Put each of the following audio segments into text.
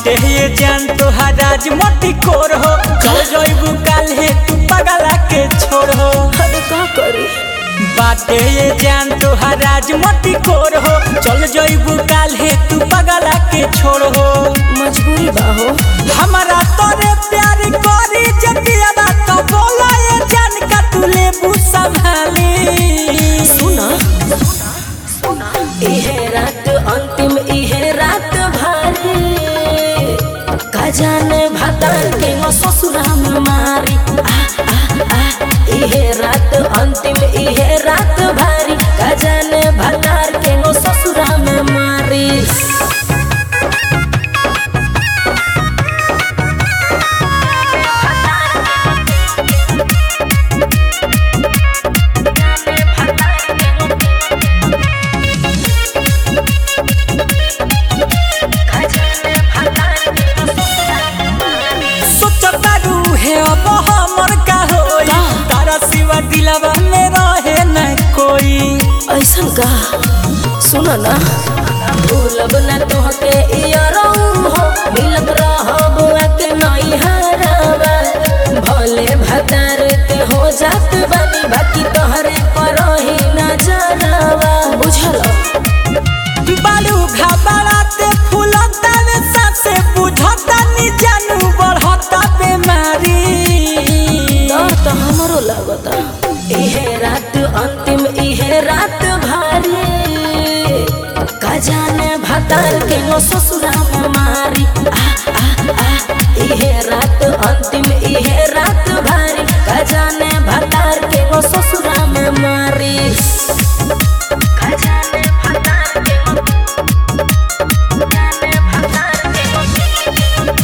बाटे ये जान तोहार राज मोटी कोर हो चल जइबू काल्हे तू पगला के छोड़ हो अरे का करी बाटे ये जान तोहार राज मोटी कोर हो चल जइबू काल्हे तू पगला के छोड़ हो मजबूरी बा हो हमारा तोरे प्यार करी जतिया तो बोला ये जान का तू लेबू संभाली सुना इहे रात अंतिम इहे रात भारी का जाने भतार के नो ससुरा में मारी आ, आ, आ, इहे रात अंतिम इहे रात भारी का जाने भतार के नो ससुरा में मारी सोचता रूहे अब हमर का होई का? तारा सिवा दिलवा में रहे न कोई ऐसन का सुनो ना भूलब ना तोहके इयरऊ हो मिलत रहब के नई हरावा भले भतार के हो जात बानी बाकी तोहरे पर ही ना जरावा बुझल बालू घबराते फूलता में सासे बुझता नी जानू बढ़ता बेमारी डर तो हमरो लगता इहे रात अंतिम इहे रात भारी का जाने भतार के नो ससुरा में मारी आ, आ, आ, इहे रात अंतिम इहे रात भारी का जाने भतार के नो ससुरा में मारी का जाने भतार के नो जाने भतार के नो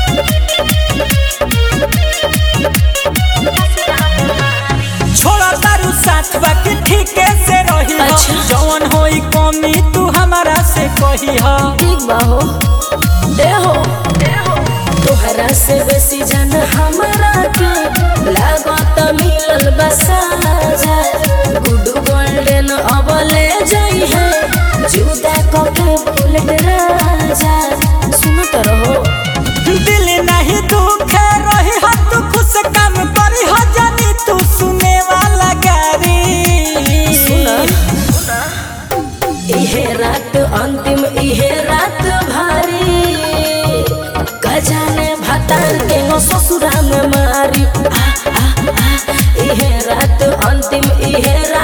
छोड़ा तारू साथ बाकी ठीके से रही हो अच्छा। जवन होई कमी तू हमारा से कही हो ठीक बा हो दे हो तोहरा से बेसी जन हमरा के लागत मिलल बसाजा गुड गोल्डन अबले जाई है जुदा कके बुलेट राजा सुनत रहो दिल नहीं दुखे रही हो तू खुश काम करी हो जानी तू सुने वाला गारी सुना इहे रात अंतिम इहे रात भारी गजाने भतार के नो ससुरा में मारी आ, आ, आ, इहे रात अंतिम इहे रात